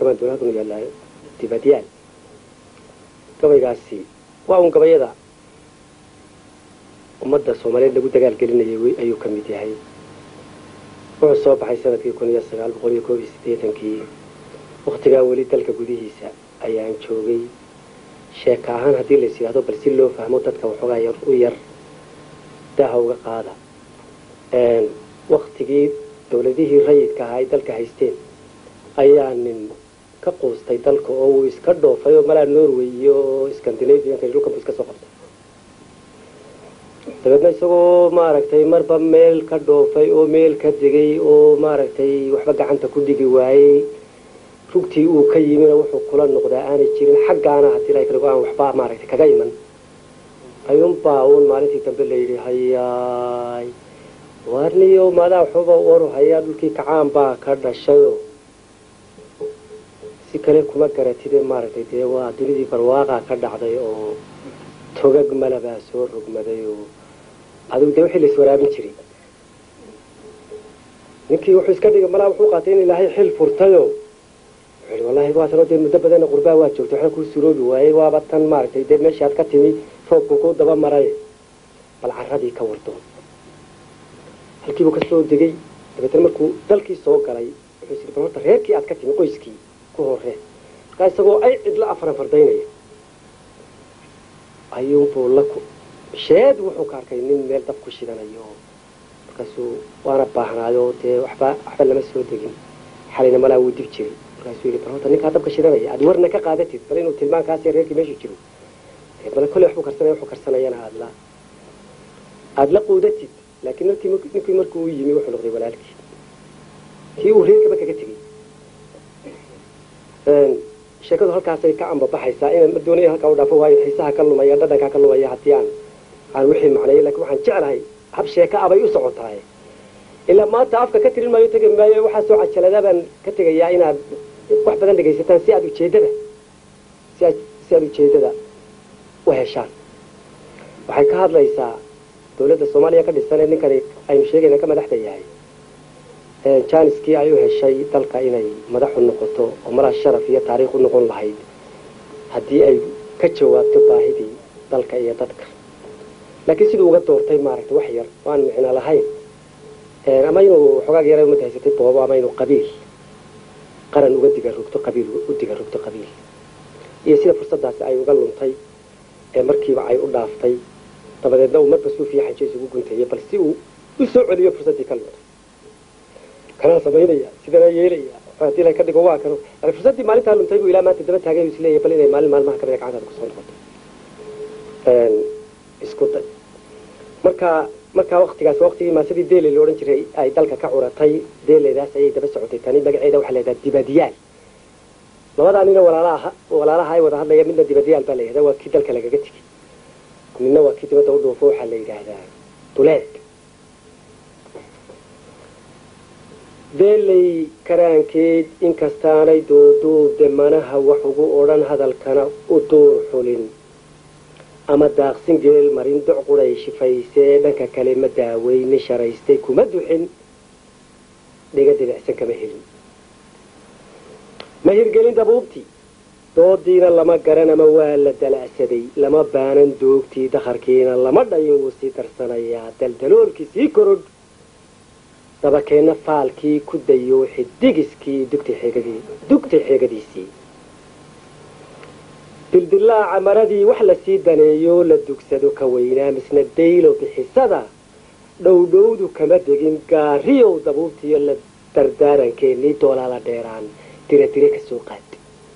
kamaan doona halkan yaallaa dibadyaal gabaygaasi waa un gabayada ummadda soomaaliyeed lagu dagaal gelinayay ayuu ka mid yahay wuxuu soo baxay sanadkii kun iyo sagaal boqol iyo koob iyo siddeetankii waktigaa weli dalka gudihiisa ayaan joogay sheeka ahaan haddii lais yidhahdo bal si loo fahmo dadka waxoogaa yar u yar daaha uga qaada waktigii dawladihii rayidka ahaa ay dalka haysteen ayaa nin ka quustay dalka oo uu iska dhoofay oo malaa norway iyo scandinavianka dhulkan bu iska soo qabtay dabeedna isagoo maaragtay marba meel ka dhoofay oo meel ka degay oo maaragtay waxba gacanta ku dhigi waayey rugtii uu ka yimina wuxuu kula noqdaa aanay jirin xaggaana haddii la kale aan waxba maaragtay kaga iman ayuunbaa uun maalintii dambe layidhi hayaay warniyo maadaa waxbaba waru hayaa dhulkii kacaan baa ka dhashayo si kale kuma garatide maaragtay dee waa dunidii barwaaqaa ka dhacday oo togag malabaa soo rogmaday oo adigu dee wixii lais waraabin jiray ninkii wuxuu iska dhigay malaa wuxuu qaatay in ilaahay xil furtayo wuxuu wallahi waatanoo dee muddo badana qurbaa waa joogtay waxna kuu suroobi waayey waaba tan maaragtay dee meeshii aad ka timi roobku kuu daba maray bal carradii ka wardo halkiibuu ka soo degay dabeetna markuu dalkii soo galay wuxuu is bal horta reerkii aad ka timi qoyskii ku horre markaa isagoo ay cidla afaran fardaynaya ayuunbuu la sheed wuxuu ka arkay nin meel dab ku shidanayo markaasuu waana baahnaayo dee waxba waxba lama soo degin xalayna malaa wuu dib jiray markaasuu yidhi bal horta ninkaa dabka shidanaya aad warna ka qaadatid bal inuu tilmaankaasi reerkii meeshu jiro bal kolley waxbuu karsanaya wuxuu karsanayana aad la aada la quudatid laakiin markii ninkii markuu u yimi wuxuu noqday walaalkii kii uu reerkaba kaga tegey sheekadu halkaasay ka ambabaxaysaa inaan ma doonaya halkaa u dhaafo waayo xiisaha ka lumaya dhadhankaa ka lumaya haddii aan aan wixii macneeyo lakin waxaan jeclahay hab sheeka abay u socotahay ilaa maanta afka ka tirin maayo tegi maayo waxaa soo cajaladaa baan ka tegayaa inaad wax badan dhegaysataan si aad ujeedada si aad si aad ujeedada u heshaan waxay ka hadlaysaa dawladda soomaaliya ka dhisan ee ninkani aynu sheegayna ka madaxda yahay janiskii ay u heshay dalka inay madaxu noqoto oo malaa sharaf iyo taariikh u noqon lahayd haddii ay ka jawaabto baahidii dalka iyo dadka laakiin siduu uga doortay maaragtay wax yar oo aan micno lahayn ama inuu xoogaag yara umada haysatay boobo ama inuu qabiil qaran uga diga rogto qabiil u diga rogto qabiil iyo sida fursadaasi ay uga luntay ee markiiba ay u dhaaftay dabadeedna uu marba suufiya xaje isugu gunteeyey bal si uu u soo celiyo fursaddii ka luntay kanaa samaynaya sidanaa yeelaya hadii la ka dhigo waa kano yani fursaddii maalintaa luntay buu ilaa maanta daba taagay u isleeyahay bal inay maalin maalmaha kamida gacantaada kusoo noqoto isku day marka markaa waktigaas waktigii maasadii dele la odhan jiray ay dalka ka curatay deeledaas ayay daba socotay tani magaceeda waxaa la yidhaha dibadyaal labadaa nina walaalaha walaalaha ay wada hadlaya midna dibadyaal baa la yidhahda waa kii dalka lagaga tegey midna waa kii dibadda u dhuufo waxaa la yidhaahdaa duleed beeley karaankeed inkastaanay duuduubde manaha wax ugu odhan hadalkana u duur xulin ama daaqsin geel marin doc quday shifaysee dhanka kale ma daaweyni sharaystay kuma duxin dhiga dibicsan kama helin ma hirgelin dabuubtii doodiina lama garan ama waa la dalacsaday lama baanan doogtii dakharkiina lama dhayin wuu sii darsanayaa daldaloolkii sii korodh dabakeenna faalkii ku dayooxi digiskii dugtay xeegadiisii dildilaaca maradii wax lasii daneeyo la dugsado ka weynaa misna daylo bixisada dhowdhowdu kama degin gaariyow dabuubtiiyo la dardaarankeenii doolaala dheeraan diradire ka soo qaad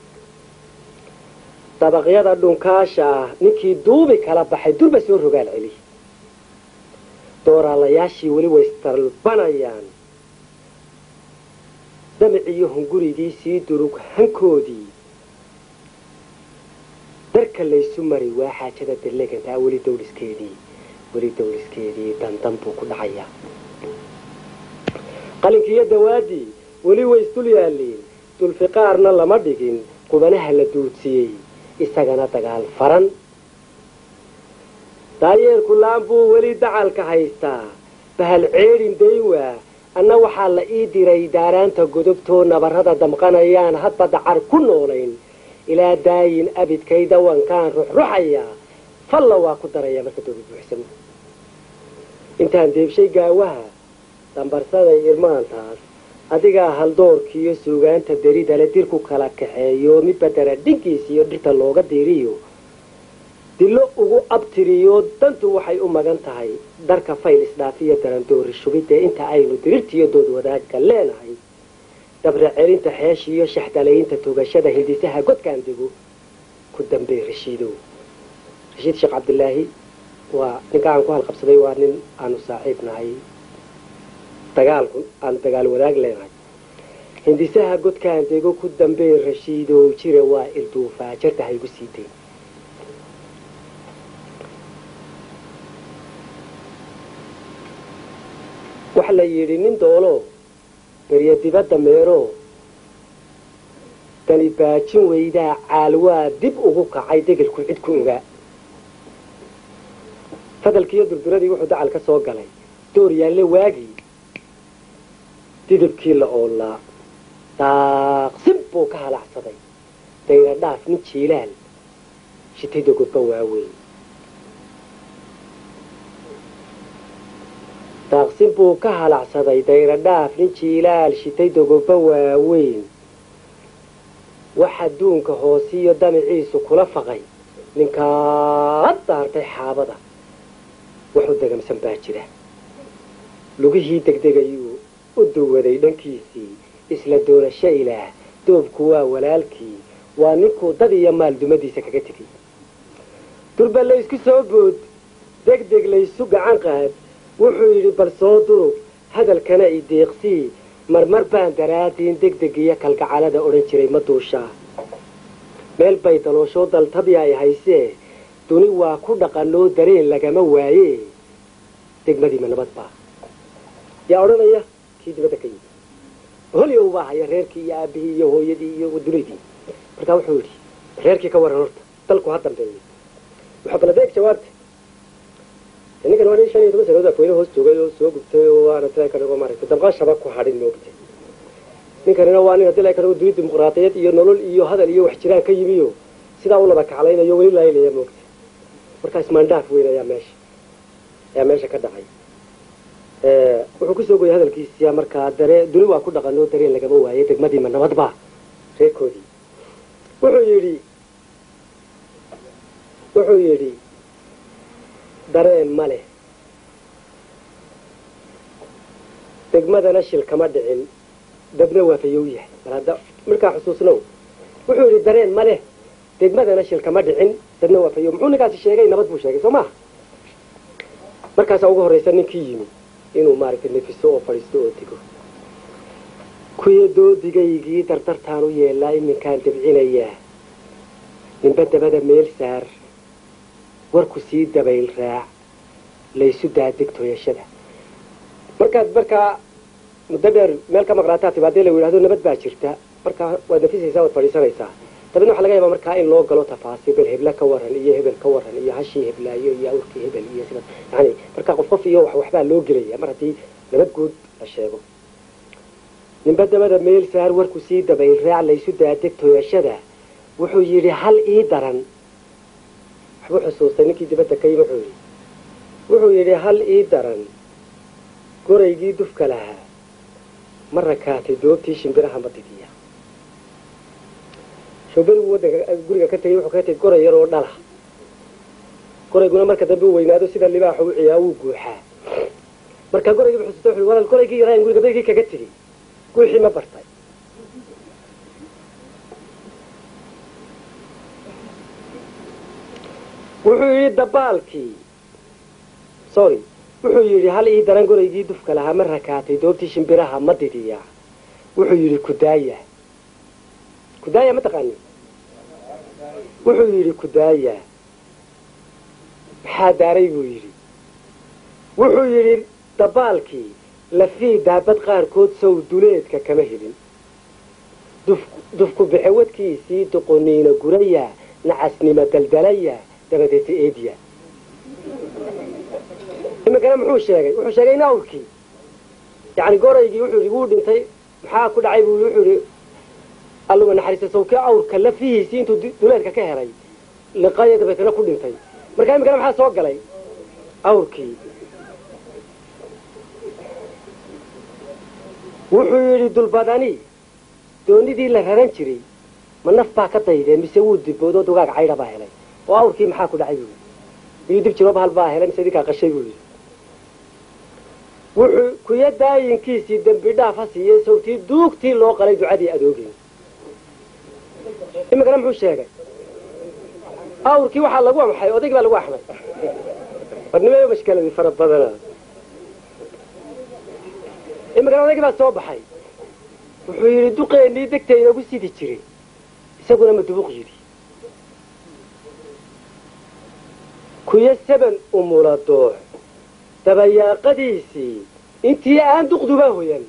dabaqyada dhunkaasha ah ninkii duubi kala baxay durba soo rogaal celi dooraalayaashii weli way istalbanayaan damiciyo hungurigii sii durug hankoodii darka laysu mari waa xaajada darlegantaa weli dawliskeedii weli dawliskeedii dandan buu ku dhacayaa qalinkiiyo dawaadii weli way isdul yaalliin dulfiqaarna lama dhigin qubanaha la duudsiyey isagana dagaal faran daayeerku laan buu weli dacalka haystaa bahal ceedhin dayn waa anna waxaa la ii diray daaraanta godobtoo nabarrada damqanayaan hadba dacar ku noolayn ilaa daayin abidkay dawankaan ruxruxayaa falla waa ku daraya marka doobi buuxsamo intaan deebshay gaawaha dambarsaday irmaantaas adigaa haldoorkiiyo suugaanta deridale dir ku kala kaxeeyo midba dara dhinkiis iyo dhirta looga diiriyo dilo ugu abtiriyo dantu waxay u magan tahay darka fayl isdhaafiyo darandoori shubidee inta aynu dirirtiyo dood wadaagga leenahay dabra celinta xeeshiiyo shaxdalaynta togashada hindisaha godkaan dego ku dambey rashiidow rashiid sheekh cabdilaahi waa ninka aan ku halqabsaday waa nin aanu saaxiib nahay dagaalku aanu dagaal wadaag leenahay hindisaha godkaan dego ku dambey rashiidow jira waa ilduufaa jarta haygu siitay waxa la yidhi nin doolo beryo dibadda meero dani baajin weydaa caalwaa dib ugu kacay degelku cid ku ogaa fadalkiiyo durduradii wuxuu dacal ka soo galay door yaalle waagii didibkii la oolaa daaqsin buu ka halacsaday dayra dhaaf nin jiilaal shitayda godba waaweyn daaqsin buu ka halacsaday dayra dhaaf nin jiilaal shitay dogoba waaweyn wax adduunka hoosiyo damiciisu kula faqay ninkaa daartay xaabada wuxuu degamsan baa jira lugihii degdegayuu u duwaday dhankiisii isla doorasho ilaah doobku waa walaalkii waa ninkuu dad iyo maal dumadiisa kaga tegay durba laysku soo bood degdeg laysu gacan qaad wuxuu yidhi bal soo durug hadalkana i deeqsii marmar baan daraadiin degdeg iyo kalgacalada odhan jiray ma duushaa meel bay dalooshoo daltabi ay haysee duni waa ku dhaqanoo dareen lagama waaye degmadiima nabad baa yaa odhanaya kii dibadda ka yimi holyow baa haya reerkii iyo aabihii iyo hooyadii iyo dunidii markaa wuxuu yidhi reerkii ka waran horta dalku ha dambeeyo wuxuu baladeeg jawaabta ninkan waa nin shan iyo toban sanadood afweyne hoos joogay oo soo gubtay oo waana tila ka dhigo maaragtay dabqashaba ku hadhin moogtay ninkanina waa nin hadii la ka dhigo duni dimuqraadiyad iyo nolol iyo hadal iyo wax jiraan ka yimiyo sidaa u laba kaclaynayo weli laylaya moogtay markaas maandhaaf weyn ayaa meesha ayaa meesha ka dhacay wuxuu kusoo goyay hadalkiisiya markaa dare duni waa ku dhaqanoo dareen lagama waayay degmadiima nabadba reerkoodii wuxuu yidhi wuxuu yidhi dareen ma leh degmadana shil kama dhicin dabna waa fayow yahay bal hadda markaa xusuusnow wuxuu yidhi dareen ma leh degmadana shil kama dhicin dabna waa fayow muxuu ninkaasi sheegay nabad buu sheegay soo maha markaasaa ugu horraysa ninkii yimi inuu maaragtay nefiso oo fadhiisto oo digo kuyo doodigaygii dardartaan u yeelaa iminkaan dabcinayaa ninba dabada meel saar warku sii dabayl raac laysu daadeg tooyashada markaad markaa muddo dheer meel ka maqnaataa tiba haddii la yidhahdo nabad baa jirta markaa waad nafisaysaa waad fadhiisanaysaa dabeedna waxa laga yaabaa markaa in loo galo tafaasiil bel hebla ka waran iyo hebel ka waran iyo hashii heblaayo iyo awrkii hebel iyo sida yani markaa qof qof iyo wax waxbaa loo gelaya mar haddii nabad guud la sheego ninba dabada meel saar warku sii dabayl raac laysu daadeg tooyashada wuxuu yidhi hal ii daran waxbuu xusuustay ninkii dibadda ka yimi wuxuu yidhi wuxuu yidhi hal ii daran goraygii dufka lahaa ma rakaatay doobtii shimbiraha madidiya showberigu waddanka guriga ka tegay wuxuu kaga tegay goray yar oo dhala gorayguna marka dambe u weynaado sida libaaxa u ciyaa wuu guuxaa markaa goraygii bu xusuustay wuxuu walaal goraygii yaraayan guriga daygii kaga tegey guuxii ma bartay wuxuu yidhi dabaalkii sorry wuxuu yidhi hal ii daran goraygii dufka lahaa ma rakaatay doobtii shimbiraha ma didiya wuxuu yidhi kudaaya kudaaya ma taqaani wuxuu yidhi kudaaya maxaa daaray buu yidhi wuxuu yidhi dabaalkii lafii daabad qaarkood sow duleedka kama helin dufku bixe wadkiisii doqoniina guraya nacasnimo daldalaya dabadeeta eediya iminkana muxuu sheegay wuxuu sheegay in awrkii yacni goraygii wuxuu yidhi wuu dhintay maxaa ku dhacay buu wuxuu yidhi alluma naxariista sawkii awrka lafihiisii intuu duleedka ka helay liqaya dabeetana ku dhintay markaa imikana maxaa soo galay awrkii wuxuu yidhi dulbadani doonidii la raran jiray ma naf baa ka daydee mise wuu diboodo dugaag caydha baa helay oo awrkii maxaa ku dhacay buu yidhi miyuu dib jirooba hal baa helay mise idinkaa qashay buu yidhi wuxuu kuya daayinkiisii dembi dhaaf ha siiyey sawtii duugtii loo qalay ducadii adoogeen imikana muxuu sheegay awrkii waxaa lagu amxay odaygii baa lagu axmay warnimeyo mashkaladii fara badana imikana odaygii baa soo baxay wuxuu yidhi duqeennii degta inoogu sidi jiray isaguna madubuq yidhi kuyo saban umula doox dabayaaqadiisii intii aan duqduba hoyan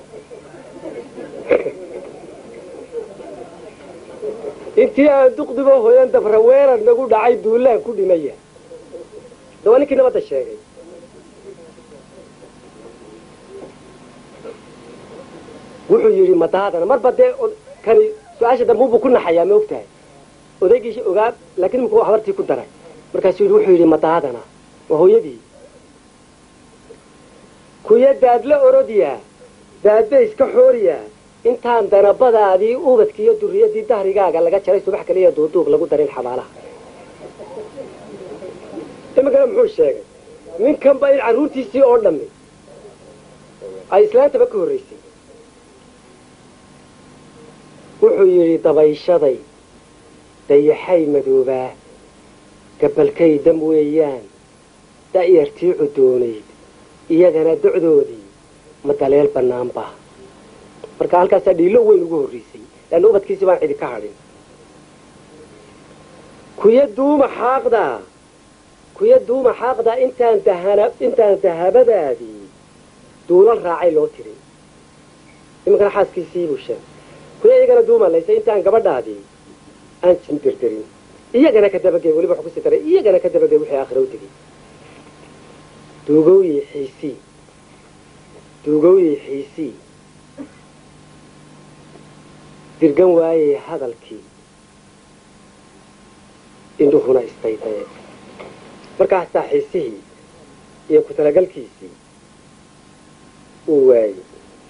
intii aan duqduba hoyan dabraweerar nagu dhacay duulaan ku dhimaya de waa ninkii nabadda sheegay wuxuu yidhi madaadana marba dee kani su-aasha dambuubuu ku naxayaa ma og tahay odaygii ogaa laakiin iminku habartii ku daray markaasuu yidhi wuxuu yidhi madaadana waa hooyadii kuya daadla orodyaa daadba iska xooriyaa intaan danabadaadii ubadki iyo duriyadii dahrigaaga laga jaray subax kaliya duuduub lagu darin xabaalaha iminkana muxuu sheegay ninkanba in carruurtiisii oo dhammi ay islaantaba ka horraysay wuxuu yidhi dabayshaday dayaxay madoobaa gabalkay dam weeyaan da'yartii cudoonayd iyagana docdoodii ma daleel bannaanba marka halkaasaa dhiilo weyn ugu horraysay leanna ubadkiisi baan cidi ka hadhin kuya duuma xaaqdaa kuya duuma xaaqdaa intaan dahana intaan dahabadaadii duulal raacay loo tiri iminkana xaaskiisii buu sheegay kuya iyagana duumalaysa intaan gabadhaadii aan jindirdirin iyagana ka dabagey weliba waxu kusii daray iyagana ka dabagey wixii aakhira u tegey duugowyi xiisii duugowyi xiisii dirgan waayey hadalkii indhuhuna istaydaye markaasaa xiisihii iyo ku talagalkiisii uu waayey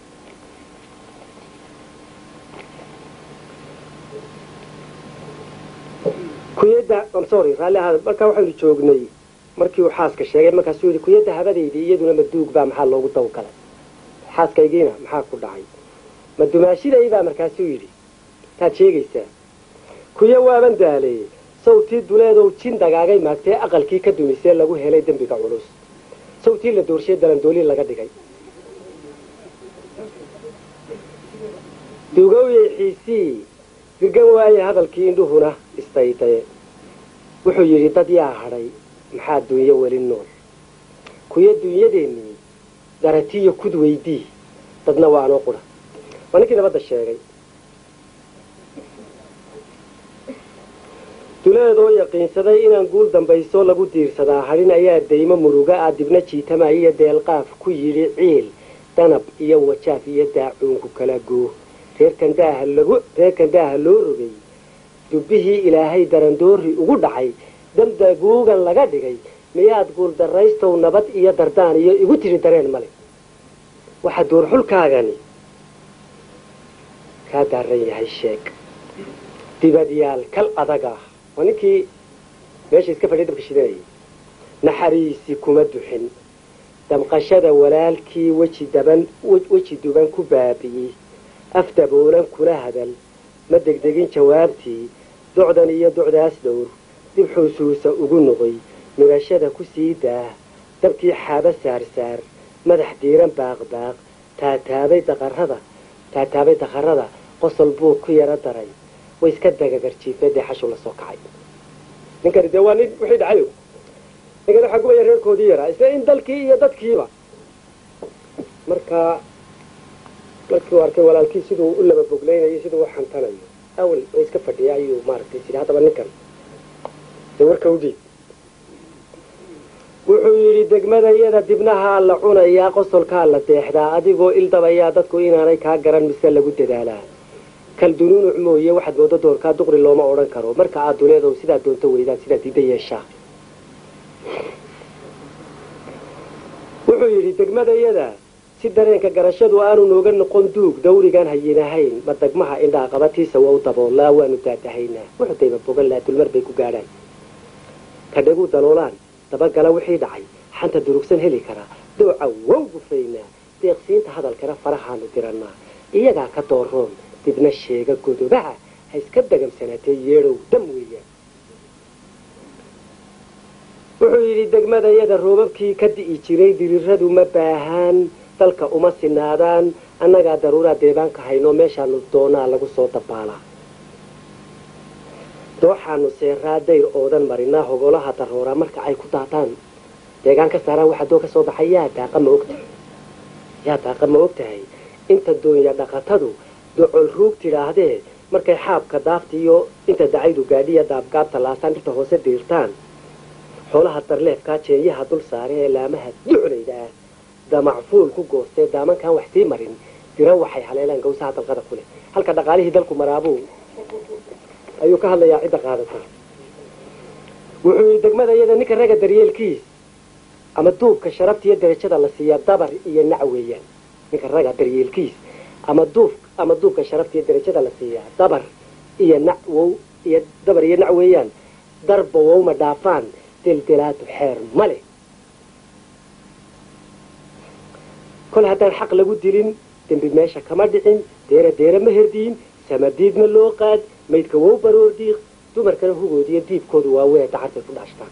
kuyadda sorry raalli ahaada markaa waxaynu joognay markii uu xaaska sheegay markaasuu yidhi kuyadda habadaydii iyaduna maduug baa maxaa loogu dawgalay xaaskaygiina maxaa ku dhacay ma dumaashiday baa markaasuu yidhi taad sheegaysaa kuyo waaban daaleeye sawtii duleedow jin dagaagay maagtee aqalkii ka dumisee lagu helay dembiga culus sawtii la doorshiye dalandoolin laga dhigay dugowyey xiisii dirgan waaye hadalkii indhuhuna istaydaye wuxuu yidhi dad yaa hadhay maxaa dunyo weli nool kuyo dunyadeennii daratiyo kud weydii dadna waa anoo qura waa ninkii nabadda sheegay duleedoo yaqiinsaday inaan guul dambayso lagu diirsadaa hadhin ayaa daymo muruga ah dibna jiitama iyo deelqaaf ku yidhi ciil danab iyo wajaaf iyo daacuunku kala goo reerkan daaha lagu reerkan daaha loo rogay dubbihii ilaahay darandoori ugu dhacay damdaguugan laga dhigay miyaad guuldarraystow nabad iyo dardaan iyo igu tidhi dareen male waxa duurxulkaagani kaa daaran yahay sheeg dibadyaal kal adag ah waa ninkii meesha iska fadhiya dabka shidanayay naxariisi kuma duxin damqashada walaalkii weji daban weji duban ku baabi'iyey af daboolan kula hadal ma degdegin jawaabtii docdan iyo docdaas dhowr dib xusuusa ugu noqoy midhashada ku sii daah dabkii xaaba saarsaar madax diiran baaqbaaq taataabay daqarada taataabay daqarada qosol buu ku yaro daray way iska dagagarjiifee dee xashu la soo kacay ninkani dee waa nin wixii dhacayo ninkani waxaa gubaya reerkoodii yaraa isla in dalkii iyo dadkiiba markaa markii uu arkay walaalkii siduu u laba bogleynayo siduu u xantanayo awel oo iska fadhiya ayuu maaragtay sidhi haddaba ninkan dee warka u dhiib wuxuu yidhi degmadayada dibnahaa la cunayaa qosolkaa la deexdaa adigoo ildabayaa dadku inaanay kaa garan mise lagu dadaalaa kal dunuunuc mooye waxaad moodo doorkaa duqri looma odhan karo marka aad duleedow sidaa doonto weydaan sidaa diida yeeshaa wuxuu yidhi degmadayada si dareenka garashadu aanu nooga noqon duug dawrigaan hayinahayn ma degmaha indhaa qabatiisa waa u daboolaa waanu daadahaynaa wuxuu dayba bogan laa dulmar bay ku gaadhaan kadhaguu daloolaan dabagala wixii dhacay xanta durugsan heli karaa dooca wow gufaynaa deeqsiinta hadalkana farahaanu dirannaa iyagaa ka dooroon dibna sheega godobaha ha iska dagamsanaatee yeedhow dam weeyaan wuxuu yidhi degmadayada roobabkii ka di'i jiray diriradu ma baahaan dalka uma sinaadaan annagaa daruuraa deebaanka hayno meeshaanu doonaa lagu soo dabaalaa dooxaanu seeraa dayr oodan marinaa hogolaha darooraa marka ay ku daataan deegaan ka saaraan waxaa doo ka soo baxay yaa daaqa ma ogtahay yaa daaqa ma ogtahay inta doonya dhaqatadu docol ruug tidhaahdee markay xaabka daafta iyo inta dacaydu gaadhiya daabgaabta laasaan dhirta hoose diirtaan xoolaha darleefkaa jeenyaha dul saare ee laamaha duclayda ah damacfuul ku goostee daamankaan wax sii marin dira waxay haleelaan gawsaha dalqada ku leh halka dhaqaalihii dalku maraabuu ayuu ka hadlayaa cidda qaadata wuxuu yidhi degmadayada ninka ragga daryeelkiis ama duubka sharafta iyo darajada la siiyaa dabar iyo nac weeyaan ninka ragga daryeelkiis ama duub ama duubka sharafta iyo darajada la siiyaa dabar iyo nac wow iyo dabar iyo nac weeyaan darba wowma dhaafaan deldelaadu xeer ma leh kol haddaan xaq lagu dilin dembi meesha kama dhicin deera deera ma herdiin samadiidna loo qaad maydka wow baroor diiq dumarkana hugoodiyo diibkoodu waa wee dacartay ku dhaashtaan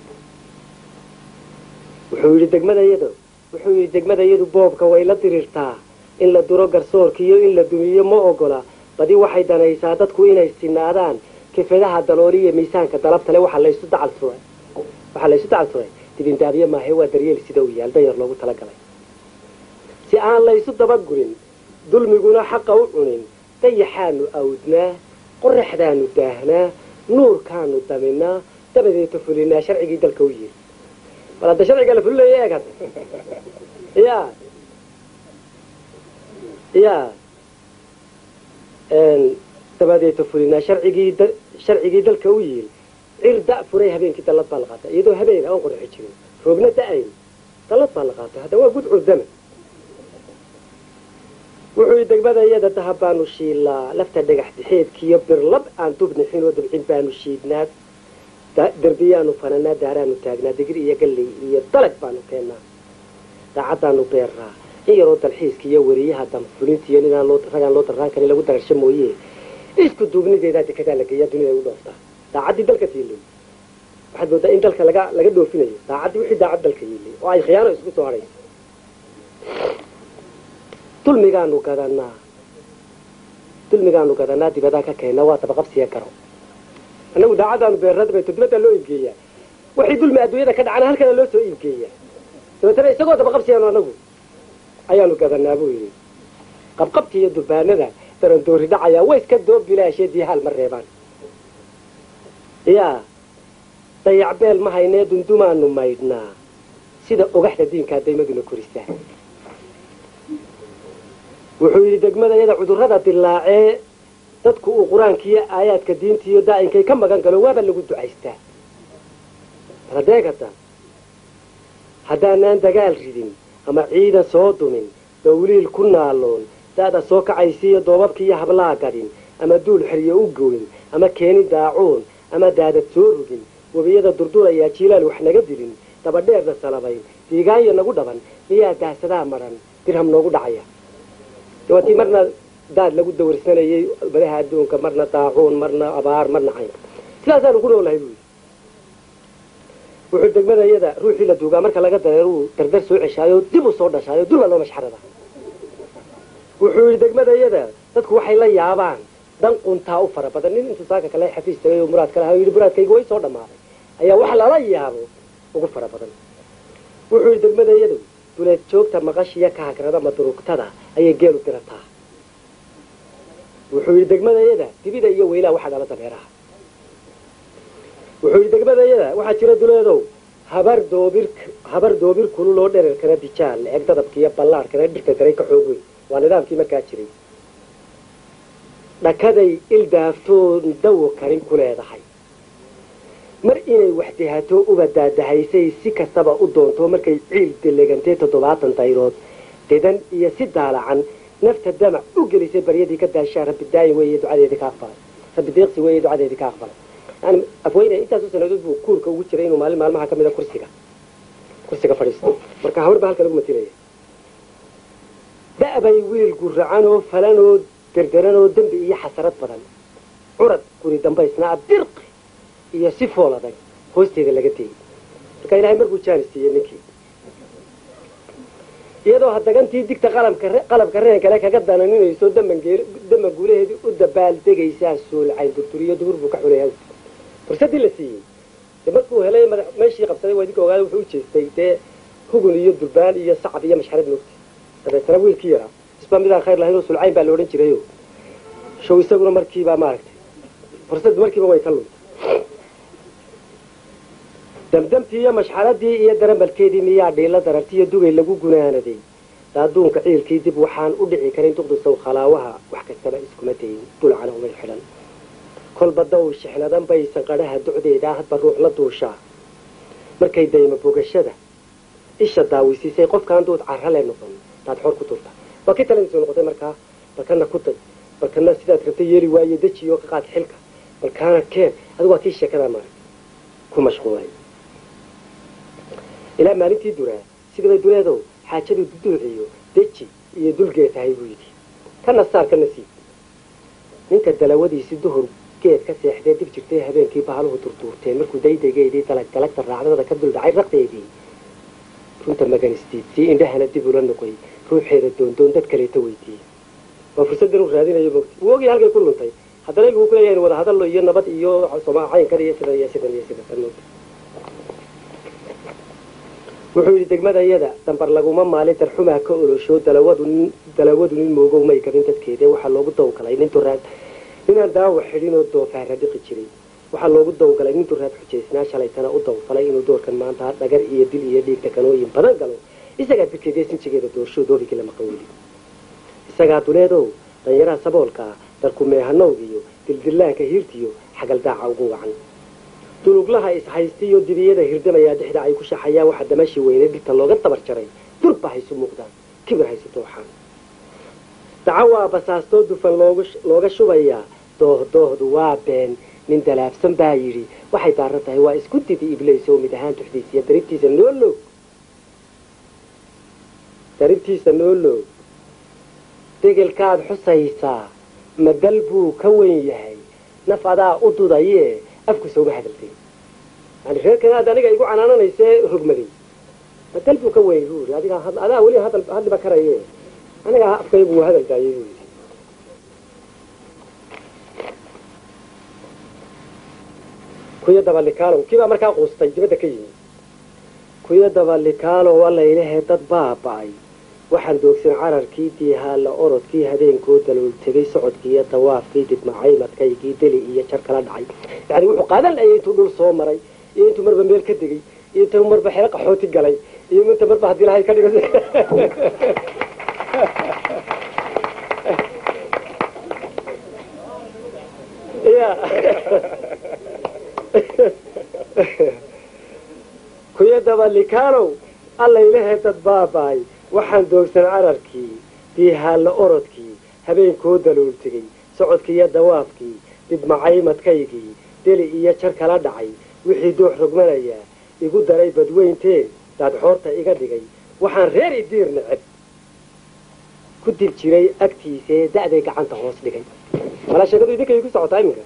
wuxuu yidhi degmadayadu wuxuu yidhi degmadayadu boobka way la diriirtaa in la duro garsoorka iyo in la dumiyo ma ogola badi waxay danaysaa dadku inay sinaadaan kifadaha dalooliya miisaanka dalabtale waxaa laysu dacal suray waxaa laysu dacal suray dibindaabye maahe waa daryeel sida uu yaal danyar loogu talagalay si aan laysu dabagurin dulmiguna xaqa u cunin dayaxaanu awdnaa qoraxdaanu daahnaa nuurkaanu daminaa dabadeeta fulinaa sharcigii dalka u yiri bal hadda sharciga la fulilaya eegad ya ya dabadeeta fulinaa sharcigii sharcigii dalka u yiil cir da furay habeenkii dallad baa la qaatay iyadoo habeen aan qorxi jirin roobna da-ayn dallad baa la qaatay hadda waa gudcur dama wuxuu yidhi degmadayada dahab baanu shiilaa lafta dhagax dixeedkiiyo birlab aan dubnixin oo dabcin baanu shiidnaa derbiyaanu fananaa daaraanu taagnaa digir iyo galley iyo dalag baanu keennaa daacaddaanu beerraa in yaroo dalxiiska iyo weriyaha damfulinta iyo ninaan loo ragaan loo darraan karin lagu dararsho mooye isku duubnideedaa dekadaa la geeyaa dunida ay u dhooftaa daacaddii dalka tiilay waxaad moodaa in dalka laga laga dhoofinayo daacaddii wixii daacad dalka yiilay oo ay khiyaano isku soo hadhayso dulmigaanu gadanaa dulmigaanu gadanaa dibadaa ka keennaa waa dabaqabsiya garo annagu daacaddaanu beerrada bayto dibaddaa loo iibgeeyaa waxay dulmi adduunyada ka dhacana halkana loo soo iibgeeyaa dabeetana isagoo dabaqabsiyaanu annagu ayaanu gadanaa buu yidhi qabqabka iyo durbaanada darandoori dhacayaa way iska doob bilaashee diihaal ma reebaan yaa dayacbeel ma haynee dundumaanu maydhnaa sida ogaxda diinkaa daymaduna korisaa wuxuu yidhi degmadayada cudurrada dilaacee dadku uu qur-aankiiyo aayaadka diintiiyo daa'inkay ka magan galo waaba lagu ducaystaa radeegata haddaanaan dagaal ridin ama ciidan soo dumin dawliil ku naaloon da'da soo kacaysiiyo doobabkiiyo hablaa gadhin ama duul xeryo u goyn ama keeni daacuun ama daadad soo rugin webiyada durdurayaa jiilaal wax naga dilin dabadheerna salabayn diigaanya nagu dhaban miyaa daahsadaa madhan dirham noogu dhacaya waatii marna daad lagu dawrsanayay badaha adduunka marna daacuun marna abaar marna caynka sidaasaanu ku noolahay buu yidhi wuxuu degmadayada ruuxii la duugaa marka laga dareeruu dardar soo ceshaayo dib u soo dhashaayo dulba loo mashxarada wuxuu yidhi degmadayada dadku waxay la yaabaan dan quntaa u fara badan nin intuu saaka kale xafiis tagay oo muraad kale yidhi muraadkayga way soo dhammaaday ayaa wax lala yaabo ugu fara badan wuxuu yidhi degmadayadu duleed joogta maqashiya ka hagrada madurugtada ayay geelu dirataa wuxuu yidhi degmadayada dibida iyo weylaha waxaa dhala dameeraha wuxuu yidhi degmadayada waxaa jira duleedow habar doobir habar doobir kululoo dherarkana dijaal la-eg dadabkiiyo ballaarhkana dhirka daray ka xoog weyn waa nidaamkii markaa jiray dhakaday ildaaftoon dawo karin ku leedahay mar inay waxdihato uba daadahaysay si kastaba u doonto markay ciil delegantee toddobaatan dayrood dedan iyo si daalacan nafta damac u gelisay baryadii ka daashaa rabbi daayin weeye ducadeedii ka aqbalay rabbi deeqsi weeye ducadeedii ka aqbalay yani afweyne intaasu sanadood buu kuurka ugu jiray inuu maalin maalmaha ka mida kursiga kursiga fadhiisto marka habar baa halka lagu matilaya da'bay wiil guracanoo falanoo derderanoo dembi iyo xasarad badan curad guri dambaysnaa dirqi iyo si fool adag hoosteeda laga tegey marka ilahay markuu jaanis siiyey ninkii iyadoo hadagantii digta qalabka reen kale kaga dananinayso dama guulaheedii u dabaaldegaysaa soolcayn durturiyo dubur buu ka xulaya fursadii la siiyey de markuu helay meeshii qabsaday waa idinka ogaada wuxuu u jeestay dee hugun iyo durbaan iyo sacab iyo mashxarad moogta dabeetana wiilkii yaraa isba midaan khayr lahayn oo sulcayn baa la odhan jirayo show isaguna markiibaa maaragtay fursaddu markiiba way ka luntay damdamtii iyo mashxaradii iyo darambalkeedii miyaa dhiila dararti iyo dugay lagu gunaanaday daaduunka ciilkii dib waxaan u dhici karin duqdusow khalaawaha wax kastaba iskuma dayin dulcana umay xidhan kolba daw shixnadan bay sanqadhaha docdeedaa hadba ruux la duushaa markay daymo bogashada isha daawisiisay qofkaan duud carrale noqon daad xor ku turta waa kii taladiisu noqotay markaa balkana ku day balkana sidaad rabtay yeeli waaye dejiyo ka qaad xilka balkaana keen adigu waa kii sheekadaa maarag ku mashquulay ilaa maalintii duraa sidabay duleedow xaajadu duduuciyo deji iyo dulgee tahay buu yidhi kana saar kana siib ninka dalawadiisi duhur geed ka seexdee dib jirtay habeenkii bahaluhu durduurteen markuu daydaygeedii dalag dalagta raacdada ka duldhacay raqdeedii runta maganistiidsii indhahana dib ula noqoy ruuxeeda doondoon dad kaleeta weydiiyey waa fursaddan u raadinayo mogta wuu ogyahay halkay ku luntay haddana ilgu ku leeyahay wada hadallo iyo nabad iyo caynkan iyo sidan iyo sidan iyo sidan mogta wuxuu yidhi degmadayada dambar laguma maalin darxumaa ka olosho dalawadu dalawadu nin moogow may gabin dadkeeda waxaa loogu dawgalay nin duraad ninaan daawa xidhinoo doofaara dhiqi jiray waxaa loogu dawgalay nin duraad xujaysnaa shalaytana u dawfalay inuu doorkan maanta dhagar iyo dil iyo dhiig takanooyin badan galo isagaa dirkeediyo sinjigeeda doorsho doorigii lama qawli isagaa duleedow danyaraha saboolka ah darkumeehanowgiyo dildillaanka hiirtiyo xagaldaaca ugu wacan duluglaha ishaystiyo dibiyada hirdamayaa dhexda ay ku shaxayaan waxaa damashii weynay dhirta looga dabar jaray durba haysu muuqdaan kibir haysu dooxaan dacawaa basaastoo dufan looga shubayaa doohdoohdu waa been nin dalaabsan baa yidhi waxay daaran tahay waa isku didi iblays oo mid ahaan tuxdiisiya daribtiisa nooloog daribtiisa nooloog degelkaad xusaysaa madal buu ka weyn yahay naf adaa u dudayee afku sooma hadaltay yani reerkanaad aniga igu canaananaysee rogmaday madal buu ka weyn buu yidhi adiga adaa weli hadal hadliba karaye aniga afkaygu wuu hadal daayay buu yidhi kuyo dabalikaalow kiibaa markaa quustay dibadda ka yimi kuyo dabalikaalow allaylehe dad baaba'ay waxaan doogsan cararkii diihaalla orodkii habeenkoo dalool tegay socodkii iyo dawaafkii dibmacay madkaygii deli iyo jar kala dhacay yani wuxuu qaadan layay intuu dhul soo maray iyo intuu marba meel ka degay iyo intuu marba xero qaxooti galay iyo inta marba haddii lahay ka dhigo kuyo dabalikaanow allaylehe dad baaba'ay waxaan doogsan cararkii diihaalla orodkii habeenkoo dalool tegay socodkii iyo dawaafkii dibmacay madkaygii deli iyo jar kala dhacay wixii doox rogmanayaa igu daray badweynteen daadxoorta iga dhigay waxaan reer idiir neceb ku dib jiray agtiisee da'day gacanta hoos dhigay malaa sheekadu idinkay ku socotaa iminka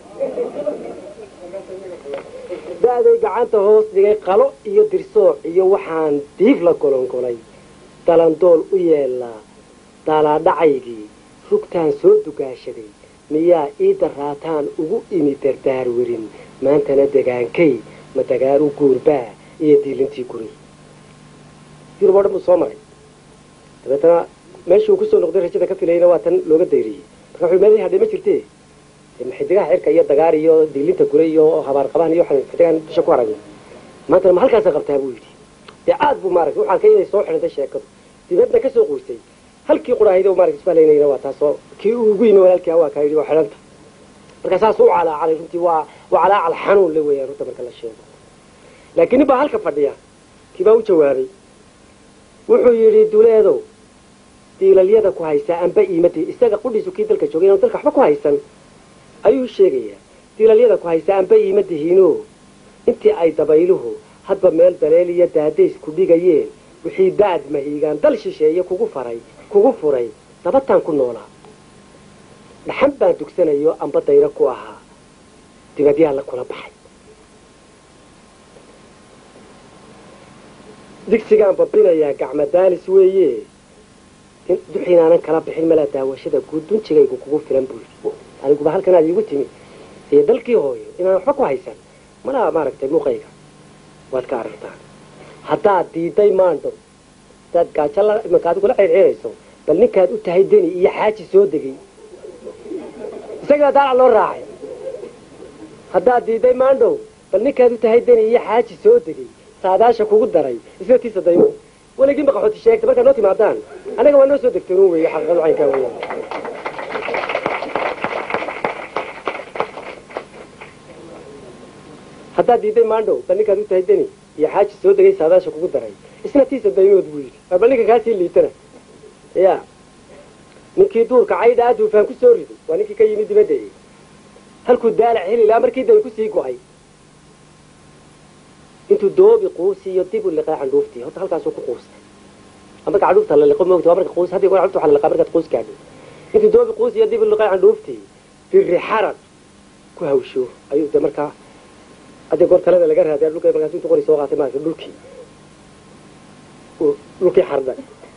da'day gacanta hoos dhigay qalo iyo dirsooc iyo waxaan diif la golongolay dalandool u yeelnaa daalaadhacaygii rugtaan soo dugaashaday miyaa ii daraataan ugu imi dardaar werin maantana degaankay ma dagaaru guurbaa iyo diilintii guri yurub oo dhan buu soo maray dabeetana meeshii uu kusoo noqday rajada ka filayna waa tan looga dayriyey marka wuxuu meelihii hadhay ma jirtee xidigaha cirka iyo dagaar iyo diilinta gure iyo habaar qabaan iyo waxaan xidigaan dusha ku aragna maantana ma halkaasa qabtaa buu yidhi dee aad buu maaragtay waxaan ka inay soo xidhantay sheekadu dibadna ka soo qoysay halkii quraahaydo maaragtay isbalaynayna waa taasoo kii uu ugu yimi walaalkii waa kaa yidhi waa xidhanta marka saas u calaacalay runtii waa waa calaacal xanuun le weeyaan runta marka la sheego laakiin nin baa halka fadhiya kii baa u jawaabay wuxuu yidhi duleedow diilalyada ku haysaa anba iimadi isaga qudhiisu kii dalka joogay inaan dalka waxba ku haysan ayuu sheegayaa diilalyada ku haysaa anba iimadihiino intii ay dabayluhu hadba meel daleel iyo daadays ku dhigayeen wixii daad mahiigaan dal shisheeye kugu faray kugu furay dabataan ku noolaa dhaxan baan dugsanayo amba dayro ku ahaa dibadyaa la kula baxay digsigaan babinayaa gacma daalis weeye duxinaanan kala bixin malaa daawashada guud dunjigaygu kugu filan buu yidhi aniguba halkanaad iigu timi iyo dalkii hooyo inaan waxba ku haysan malaa maaragtay muuqayga waad ka aragtaan haddaad diiday maandhow hadaad gaajo la imanka adigula ceerceerayso bal ninkaad u tahay deni iyo xaaji soo degay isagaa daalac loo raacay haddaad diiday maandhow bal ninkaad u tahay deni iyo xaaji soo degay saadaasha kugu daray isna tiisa daymo weligii maqaxooti sheegta markaad noo timaadaan annaga waa noo soo degteen un weeye xaqiiqadu caynkaa weeyaan haddaad diiday maandhow bal ninkaad u tahay deni iyo xaaji soo degay saadaasha kugu daray isna tiisa daymood buu yidhi bal ninka kaasii liitana ya ninkii duurka caydha a duufaan ku soo riday waa ninkii ka yimid dibadda e halkuu daalac heli lahaa markii day kusii go-ay intuu doobi quusiyo dib u liqay candhuuftii horta halkaasuu ku quustay marka candhuufta la liqo moogta waa marka quus haddii goor candhuufta waxa la liqaa markaad quus gaadho intuu doobi quusiyo dib u liqay candhuuftii birri xarad ku hawsho ayuu de markaa haddii goor talada laga raadiya dhulka markaas intuu qori soo qaatay maarata dhulkii dhulkii xarda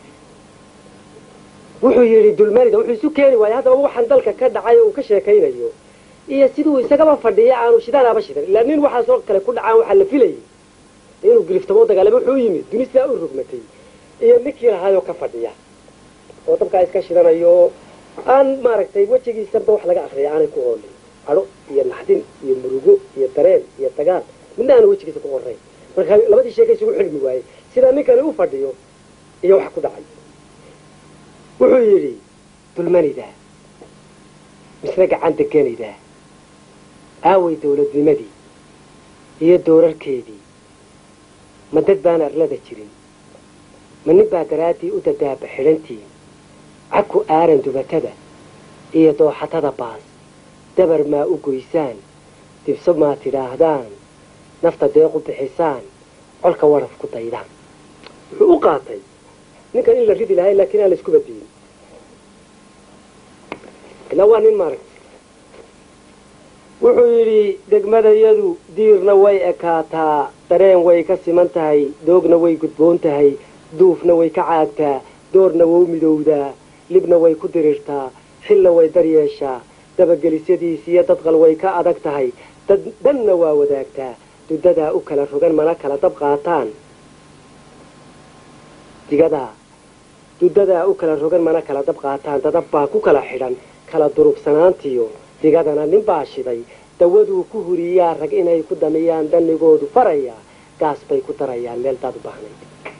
wuxuu yidhi dulmarida wuxuu isu keeni waayay haddaba waxaan dalka ka dhacay oo uu ka sheekaynayo iyo siduu isagaba fadhiya aanu shidaanaaba shidan ilaa nin waxaasoo kale ku dhacaan waxaa la filayay inuu giriftamo dagaalamo wuxuu yimid duni sidaa u rogmatay iyo ninkii lahaayoo ka fadhiya oo dabkaa iska shidanayo aan maaragtay wejigiisanba wax laga akriya aanay ku oolin cadho iyo naxdin iyo murugo iyo dareen iyo dagaal midna aana wejigiisa ku qorayn marka labadii sheeka isugu xidhmi waayey sidaa ninkani u fadhiyo iyo wax ku dhacay wuxuu yidhi dulmanida misna gacan deganida aaway dawladnimadii iyo doorarkeedii ma dad baan arlada jirin ma nin baa daraaddii u dadaaba xidhantiin cagku aaran dubatada iyo dooxatada baas dabar maa u goysaan dibso maa tidhaahdaan nafta deeq u bixisaan colka waraf ku daydaan wuxuu u qaatay ninkan in la ridi lahay laakiin aan la isku badiyin ilaa waa nin maaragta wuxuu yidhi degmadayadu diirna way ekaataa dareen way ka siman tahay doogna way gudboon tahay duufna way ka caagtaa doorna wau midowdaa libna way ku dirirtaa xilna way daryeeshaa dabagelisyadiis iyo dadqal way ka adag tahay dad dhanna waa wadaagtaa dudadaa u kala rogan mana kala dab qaataan digadaa dudadaa u kala rogan mana kala dab qaataan dadab baa ku kala xidhan kala durubsanaantiyo digadana nin baa shiday dawaduu ku huriyaa rag inay ku damiyaan dannigoodu farayaa gaas bay ku darayaan meel daad u baahnayd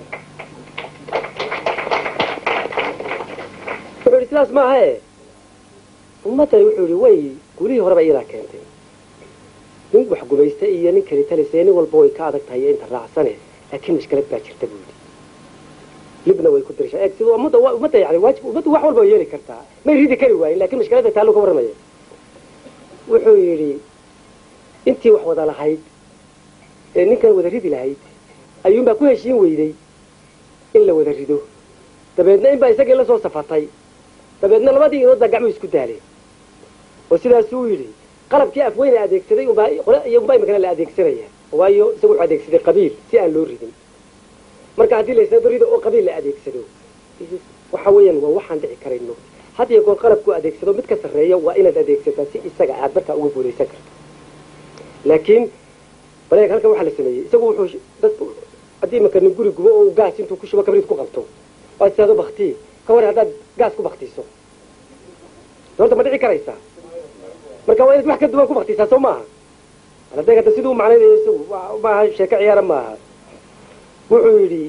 wuxuu yidhi sidaas maaha e ummaddani wuxuu yidhi way gulihii horeba iyadaa keentay nin wax gumaysta iyo nin keli talisee nin walba way ka adag tahay iyo inta raacsane laakiin mashkalad baa jirta buu yidhi libna way ku dirishaa eeg sida ummadda ummadda yani waajib ummaddu wax walba way yeeli kartaa may ridi kari waayin lakin mashkaladda taa loo ka warramaya wuxuu yidhi intii wax wada lahayd ee ninkan wada ridi lahayd ayuunbaa ku heshiin weyday in la wada rido dabeedna inbaa isagii la soo safatay dabeedna labadii inoodbaa gacmuhu isku daaleen oo sidaasuu yidhi qalabkii afweyne adeegsaday unbaa iyo unbaa imikana la adeegsanaya waayo isagu wuxuu adeegsaday qabiil si aan loo ridin marka haddii laysnado rido oo qabiil la adeegsado waxa weeyaan waa waxaan dhici karayno had iyo goor qalabku adeegsado mid ka sarreeya waa inaad adeegsataa si isaga aad markaa uga guulaysan karto laakiin baleeg halkan waxaa la sameeyey isagu wuxuu dad haddii imaka nin guri gubo oo gaas intuu ku shubo kabriid ku qabto oo aad tidaado baktii ka war haddaad gaas ku baktiiso horta ma dhici karaysaa marka waa inaad wax ka duwan ku baktiisaa soo maaha hadday hadda siduu macnaynayo isagu maaha sheeko ciyaara maaha wuxuu yidhi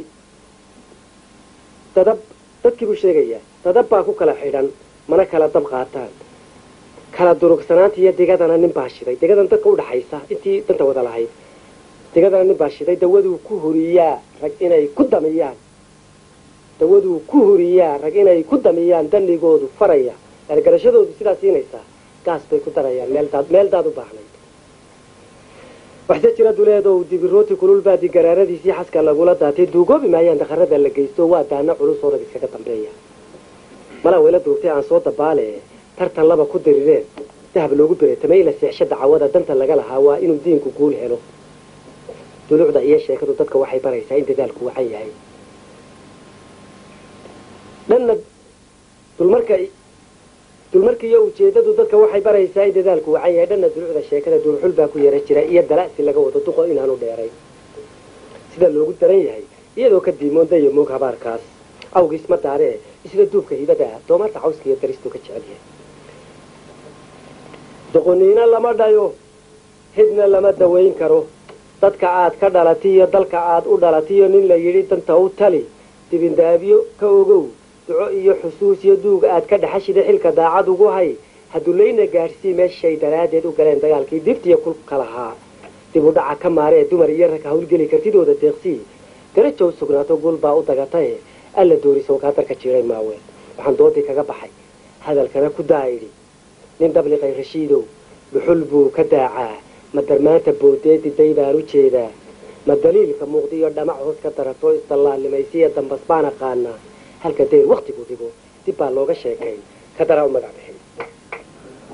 dadab dadkii buu sheegayaa dadab baa ku kala xidhan mana kala dab qaataan kala durugsanaanta iyo digadana nin baa shiday digadan dadka udhaxaysa intii danta wada lahayd digadana nin baa shiday dawaduu ku huriyaa rag inay ku damiyaan dawaduu ku huriyaa rag inay ku damiyaan danigoodu faraya gargarashadoodu sidaa siinaysaa gaas bay ku darayaan meeldaad meeldaad u baahnayd waxse jira duleedow dibirooti kululbaadi garaaradiisii xaska lagula daatay duugoobi maayaan dakharada la geysto waa daana culus oo rag iskaga dambeeya malaa wayla duubtay aan soo dabaale tartan laba ku dirireen dahab loogu beretamay ila seexsha dacwada danta laga lahaa waa inuu diinku guul helo dulucda iyo sheekadu dadka waxay baraysaa in dadaalku wacan yahay dhanna dulmarka dulmarka iyo ujeedadu dadka waxay baraysaa in dadaalku wacan yahay dhanna dulucda sheekada duurxul baa ku yara jira iyo dala'si laga wado duqo inaanu dheeray sida loogu daran yahay iyadoo ka diimoonda iyo moog habaarkaas awgiis ma daaree isla duubka hibada ah doomaarta cawska iyo daristuu ka jecel yahay doqoniina lama dhayo hidna lama dawayn karo dadka aad ka dhalatiyo dalka aad u dhalatiyo nin la yidhi danta u tali dibindaabyo ka ogow duco iyo xusuus iyo duug aad ka dhexashida xilka daacad ugu hay hadulayna gaadhsii meeshay daraaddeed u galeen dagaalkii dibtiyo kulka lahaa dib u dhaca ka maaree dumar iyo rag hawlgeli kartidooda deeqsii darajow sugnaato guul baa u dagataye alla dooriso kaadarka jiray maawe waxaan doodii kaga baxay hadalkana ku daayidhi nin dhabliqay rashiidow dhuxul buu ka daacaa ma darmaanta boodeediday baan u jeedaa ma daliilka muuqdiyo dhamac hoos ka darato isdallaalimaysiya dambas baan aqaanaa halka dayr wakhtigu dhigo dib baa looga sheekay ka daraa u magac bixin